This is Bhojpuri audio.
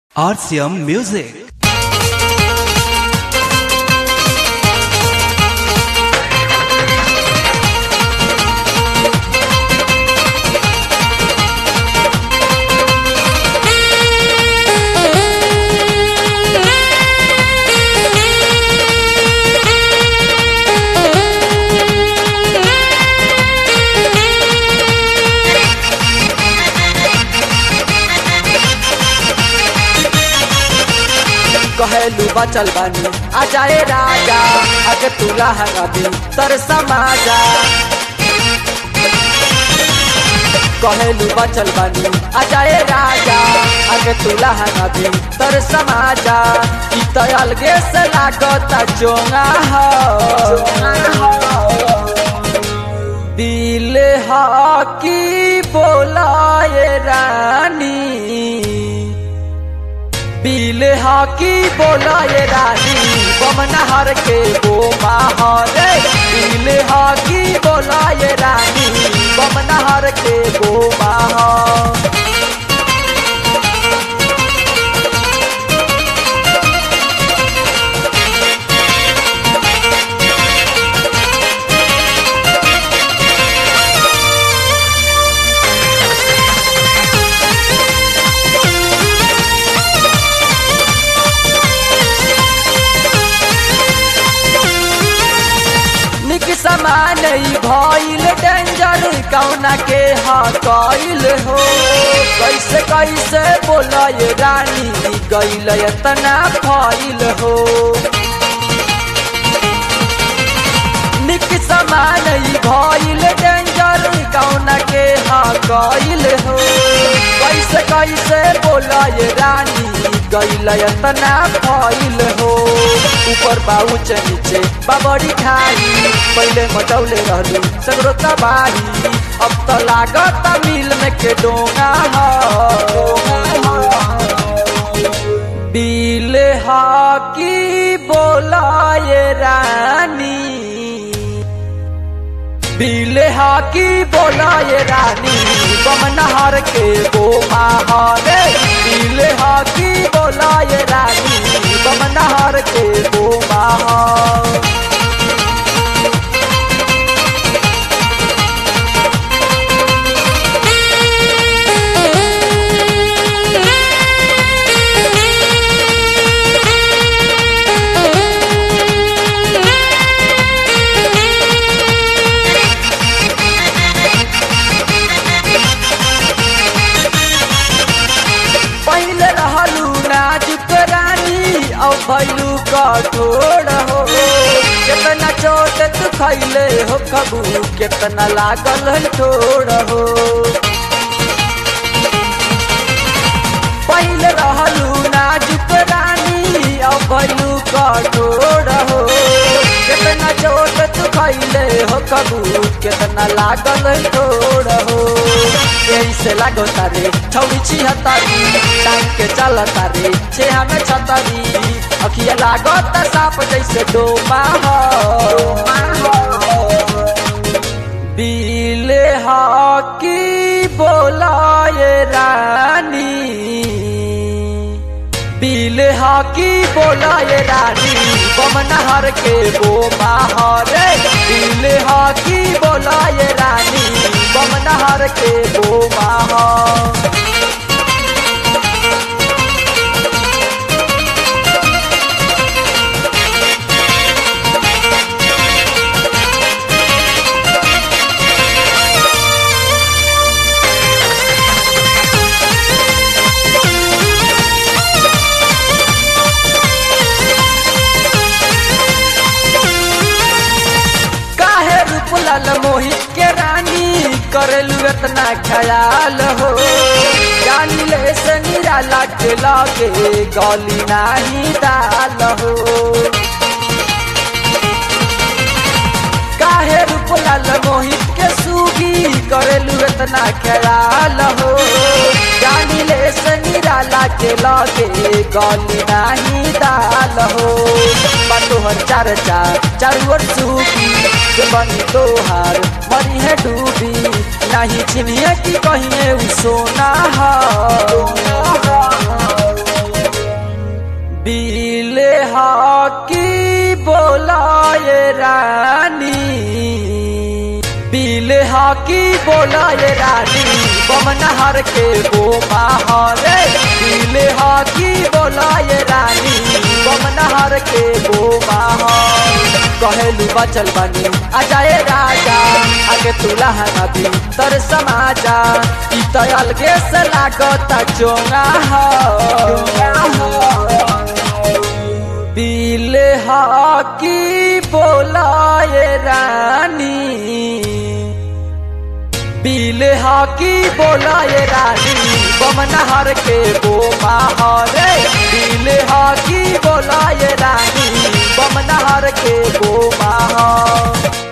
RCM Music. कहेलू बचल बानी आ जाए राजा अगे तुला हंगाबी तर समाजा कहेलू बचल बानी आ जाए राजा अगे तुला हंगाबी तर समाजा ई तो अलगे से लागता चोंगा हो दिल हाकी बोलाए रानी बिल हाकी बोलाए रानी बमनहर के वो माहौरे बिल हाकी बोलाए रानी बमनहर के वो माहौर निक समान ई भइल डेंजर कौना के हा कइल हो कैसे कैसे बोलय रानी गइल एतना फइल हो निक समान ई भइल डेंजर कौना के हा कइल हो कैसे कैसे बोलय रानी गइल एतना फइल हो ऊपर बाउच नीचे बाबरी खाई पहले मचौले रहलू सगरो तबाही अब तो लागत मिल में के डोंगा हो बिल हाकी बोलाए रानी बिल हाकी बोलाए रानी बमनहर के वो माहौरे बिल हाकी बोलाए रानी बमनहर के वो माहौर पहले रहलू नाजुक रानी अब भैलू कठोर हो कितना चोट तू खैले हो कबू कितना लागल है ठोर हो पहले रहलू नाजुक रानी अब भैलू कठोर हो कितना चोट तू खैले हो कबू कितना लागल है ठोर हो यही से लागो तारे छौड़ी छिहत्तरी टांग के चल तारे छे हमें छतरी अखिया लागो त साप जैसे डोमा हो बिल हाकी बोलाए रानी बिल हाकी बोलाए रानी बमनहर के वो माहौरे बिल हाकी बोलाए रानी बमनहर के वो माहौर काहे रूपलाल मोहित के रानी करेलू इतना ख्याल हो जानी ले से निराला के लागे गली नाही दाल हो काहे रूपलाल मोहित के सूगी करेलू इतना ख्याल हो जानी ले से निराला के लागे गली नाही दाल हो तोहर चार चार चारू ओर सूगी के बनी तोहार मरी है डूबी नहीं चिन्हिए की कहिए उ सोना हो बीले हाकी बोलाए रानी बीले हाकी बोलाए रानी बमनहर के गो महारे बीले हाकी बोलाए रानी बमनहर के गो महार कहेलू बचल बनी आ जाए राजा आगे तुला नदी तर समाजा ई तो अलगे से लागत चोंगा हो बीले हाकी बोलाए रानी बीले हाकी बोलाए रानी बमनहर के गो महारे बीले हाकी बोलाए रानी बमनहर के गो महार